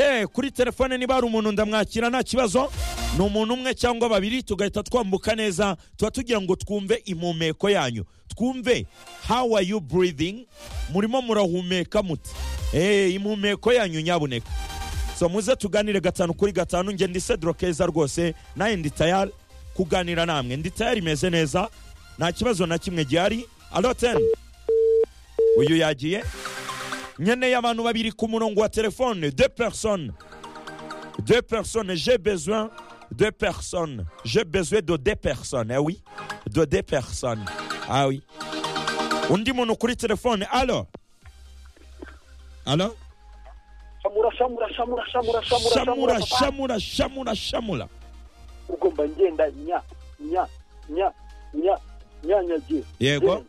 umwe kuri telefone niba hari umuntu ndamwakira nta kibazo ni umuntu umwe cyangwa babiri tugahita twambuka neza tuba tugira ngo twumve impumeko yanyu twumve how are you breathing murimo murahumeka muti eee impumeko yanyu nyabuneka so muze tuganire gatanu kuri gatanu ngende ndi cedro keza rwose nawe ndi tayari kuganira namwe ndi tayari imeze neza nta kibazo na kimwe gihari aroteni uyu yagiye nkeneye abantu babiri ku murongo wa telefone de persone de persone je besoin de persone je besoin de de persone eh oui de de persone ah oui undi muntu kuri telefone alo alo shamura shamura shamura shamura shamura shamura papa. shamura shamura shamura ubwo mba ngenda nya nya nya nya nyanyagiye Yego.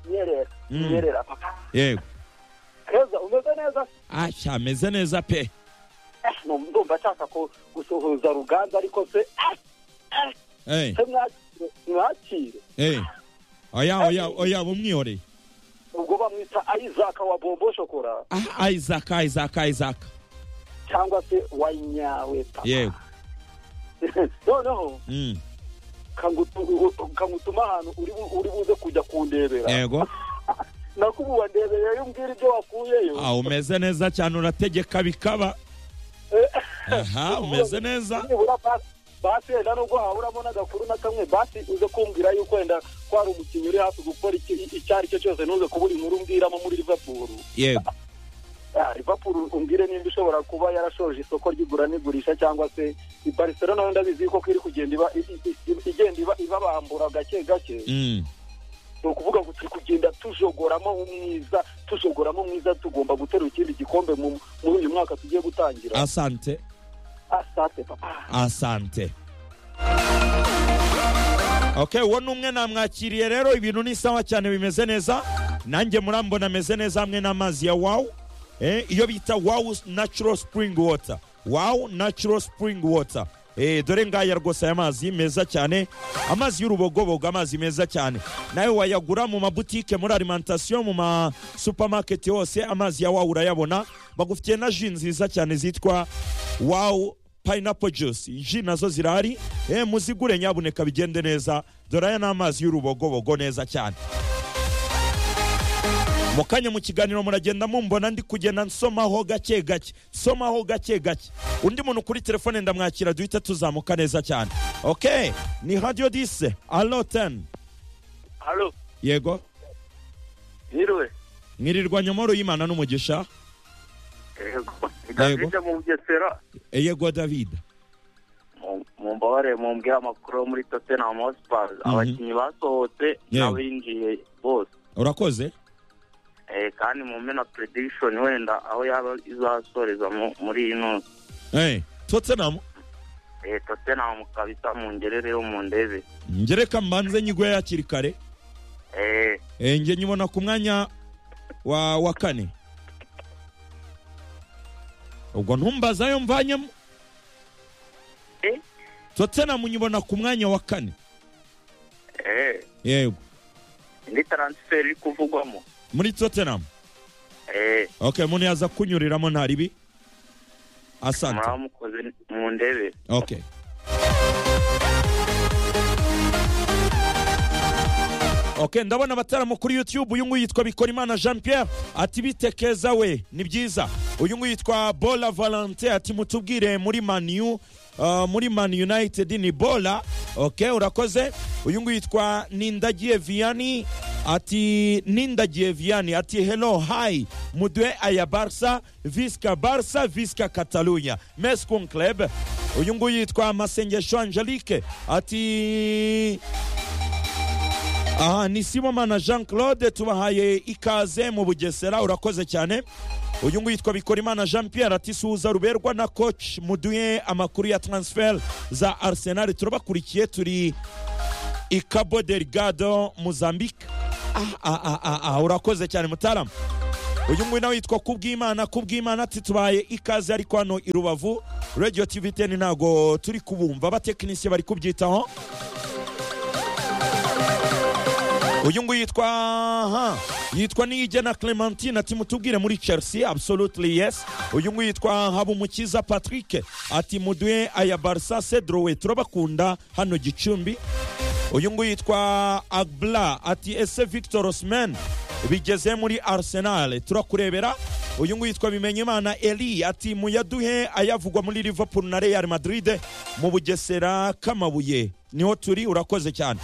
nyerera Mm. nyerera papa yego keza umeze neza ashya ameze neza pe Eh, no, ndumva nshaka ko gusuhuza ruganza ariko se eh, eh, Eh, se mwakire mwakire eh. oya oya oya bumwihoreye ubwo bamwita ayizaka wa bombo shokora ah isaac isaac isaac cyangwa se wa nyawe papa yego noneho Mm, kangutu- kangutuma ahantu uri bu- uri buze kujya kundebera yego nakububa ndebera iyo umbwira ibyo wakuyeyo Ah, umeze neza cyane urategeka bikaba aha umeze neza nibura basi basi wenda nubwo haburamo n'agakuru na kamwe basi uze kumbwira yuko wenda ko hari umukinnyi uri hafi gukora icyo icyo ari cyo cyose ntuze kubura inkuru umbwiramo muri liverpool yego Ah, liverpool umbwire nimba ishobora kuba yarashoje isoko ry'igura n'igurisha cyangwa se i barcelona wenda bizi yuko ko iri kugenda iba i- i- i- igenda iba ibabambura gake gake Mm, ni ukuvuga ngo turi kugenda tujogoramo umwiza tujogoramo mwiza tugomba guterura ikindi gikombe mu- muri uyu mwaka tugiye gutangira asante asate papa asante okay uwo ni umwe namwakiriye rero ibintu ni sawa cyane bimeze neza nanjye murambona ameze neza hamwe n'amazi ya wawu eh, iyo bita wawu natural spring water wawu natural spring water eh, dore ngaya rwose aya mazi meza cyane amazi y'urubogobogo amazi meza cyane nawe wayagura mu mabutike muri alimantasiyo mu ma supermarket hose amazi ya wawu urayabona bagufitiye na ji nziza cyane zitwa wawu pineapple juice ji nazo zirahari eh, muzigure nyabuneka bigende neza dore aya ni amazi y'urubogobogo neza cyane mu kanya mu kiganiro muragenda mumbona ndi kugenda nsomaho gake gake nsomaho gake gake undi muntu kuri telefone ndamwakira duhita tuzamuka neza cyane ok ni radiyo dise alo teni halo yego hiriwe mwirirwa nyamoro y'imana n'umugisha yego Davide mu bugesera Eh, yego davida mumbabarire mumbwire amakuru yo muri tottenham hotspur abakinnyi basohotse Yewe. n'abinjiye bose urakoze Eh, kandi mu mena prediction wenda aho yaba izasoreza mu- muri ino Eh, tottenham eh, tottenham kabisa mu ngerere yo mu ndebe ngereka mbanze nyigwe hakiri kare Eh, Eh, njye nyibona ku mwanya wa wa kane ubwo ntumbazayo mvanyemo Eh? tottenham nyibona ku mwanya wa kane eh, yego indi transfer iri kuvugwamo muri tottenham Eh, okay umuntu yaza kunyuriramo nta ribi asante muraba mukoze mu ndebe okay Okay, ndabona abataramo kuri YouTube uyu nguyu yitwa Bikorimana Jean Pierre ati bitekeza we ni byiza uyu nguyu yitwa Bola Valentin ati mutubwire muri Manu uh, muri Man United ni Bola okay urakoze uyu nguyu yitwa Nindagiye Viani ati Nindagiye Viani ati hello hi mudwe aya Barca Visca Barca Visca Catalunya Mes con club uyu nguyu yitwa Masengesho Angelique ati aha ni simomana jean claude tubahaye ikaze mu bugesera urakoze cyane uyu nguyu yitwa bikorimana jean pierre ati suhuza ruberwa na coach muduhe amakuru ya transfer za arsenal turabakurikiye turi i cabo delgado mozambique ah, ah, ah, ah, ah, urakoze cyane mutaramu uyu nguyu nawe yitwa kubwimana kubwimana ati tubaye ikaze ariko hano i rubavu radio tv 10 ntago turi kubumva abatekinisiye bari kubyitaho uyu nguyu yitwa aha yitwa niyigena clementine ati mutubwire muri chelsea absolutely yes uyu nguyu yitwa habumukiza patrick ati muduhe aya barisa cedrowe turabakunda hano gicumbi uyu nguyu yitwa agbla ati ese victor osman bigeze muri arsenal turakurebera uyu nguyu yitwa bimenyimana eli ati muyaduhe ayavugwa muri liverpool na real madrid mu bugesera k'amabuye niho turi urakoze cyane